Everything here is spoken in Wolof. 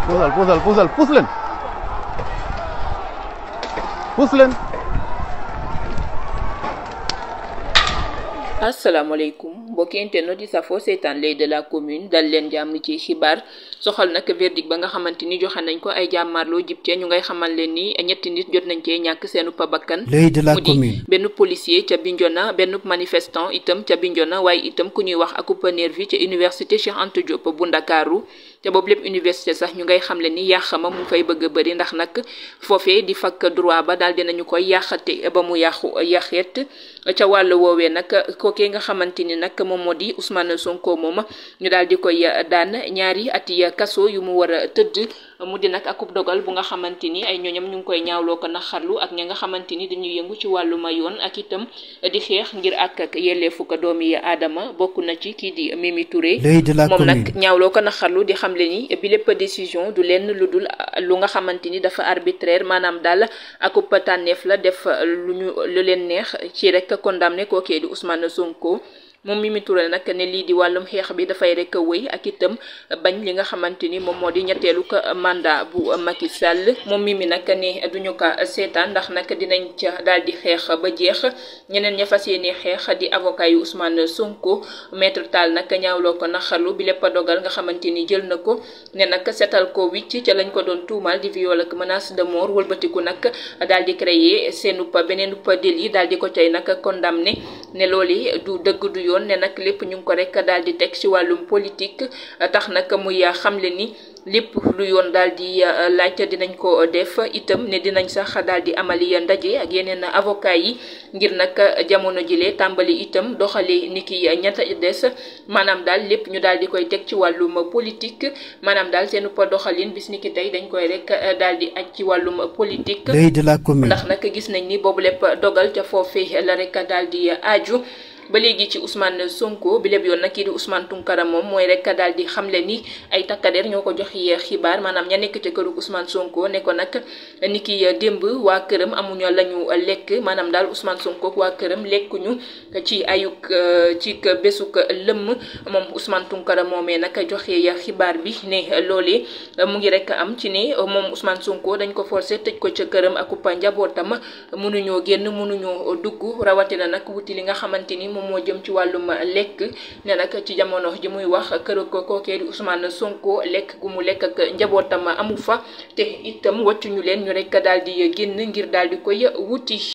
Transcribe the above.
puusal puusal puusal puus leen puus leen asalaamaaleykum mbokki internet yi safoo seetaan lay de la commune dal leen jàmm ci xibaar soxal nag verdict ba nga xamante ni joxe nañ ko ay jàmmaarloo jib cee ñu ngay xamal leen ni ñetti nit jot nañ cee ñàkk seenu pa bakkan l'œil de la mu di commune benn policier ca Bignona benn manifestant itam ca Bignona waaye itam ku ñuy wax akupa nervi ca université Cheikh Anta Diop bu Ndakaaru te boobu lépp université sax ñu ngay xamle ni yàqama mu fay bëgg a bëri ndax nag foofee di fakk droit ba daal dinañu koy yàqate ba mu yàqu yàqeet ca wàllu woowee nag kookee nga xamante ni nag moom moo di Ousmane Sonko moom ñu daal di koy daan ñaari ati kaso yu mu war a tëdd mu di nag akub dogal bu nga xamante ni ay ñooñam ñu ngi koy ñaawloo ko naxarlu ak ña nga xamante ni dañuy yëngu ci wàlluma yoon ak itam di xeex ngir ak ak yelleefu ko doomi aadama bokk na ci kii di Mimi Touré l'œil de la moom nag commune ñaawloo ko naxarlu di xamle ni bi lépp décision du lenn lu dul lu nga xamante ni dafa arbitraire maanaam daal akub tànneef la def lu ñu lu leen neex ci rek condamné kookee di Ousmane Sonko moom Mimi Touré nag ne lii di wàllum xeex bi dafay rek wëy ak itam bañ li nga xamante ni moom moo di ñetteelu ko mandat bu Macky Sall moom Mimi nag ne duñu ko seetaan ndax nag dinañ ca daal di xeex ba jeex ñeneen ña fas yéene xeex di avocat yu Ousmane Sonko maître Tall nag ñaawloo ko naxarlu bi lépp dogal nga xamante ni jël na ko ne nag seetal ko wicc ca lañ ko doon tuumal di viol ak menace de mort wëlbatiku nag daal di créer seenu pa beneen pa délit daal di ko cay nag condamné ne loolu du dëgg du yoon ne nag lépp ñu ngi ko rek daal di teg ci wàllum politique tax nag muy xamle ni lépp lu yoon daal di laaj dinañ ko def itam ne dinañ sax daal di amali ndaje ak yeneen avocat yi ngir nag jamono jile tàmbali itam doxali ni ki ñett des maanaam daal lépp ñu daal di koy teg ci wàllum politique maanaam daal seenu pa doxalin bis ni ki tey dañ koy rek daal di aj ci wàllum politique l'œil de la commune ndax nag gis nañ ni boobu lépp dogal ca foofee la rek daal di aju ba léegi ci Ousmane Sonko bi lépp yoon nag kii di Ousmane Tounkara moom mooy rek daal di xamle ni ay takkadeer ñoo ko jox yi xibaar maanaam ña nekk ca këru Ousmane Sonko ne ko nag ni ki démb waa këram amuñu la ñu lekk maanaam daal Ousmane Sonko waa këram lekkuñu ci ayuk ci bésuk lëmm moom Ousmane Tounkara moomee nag joxe xibaar bi ne loolee mu ngi rek am ci ne moom Ousmane Sonko dañ ko forcé tëj ko ca këram ak njabootam mënuñoo génn mënuñoo dugg rawatina nag wuti li nga xamante ni moom moo jëm ci wàllum lekk ne nag ci jamono ji muy wax kër ko kookee di Ousmane Sonko lekk gu mu lekk ak njabootam amu fa te itam wàccuñu leen ñu rek daal di génn ngir daal di koy wuti.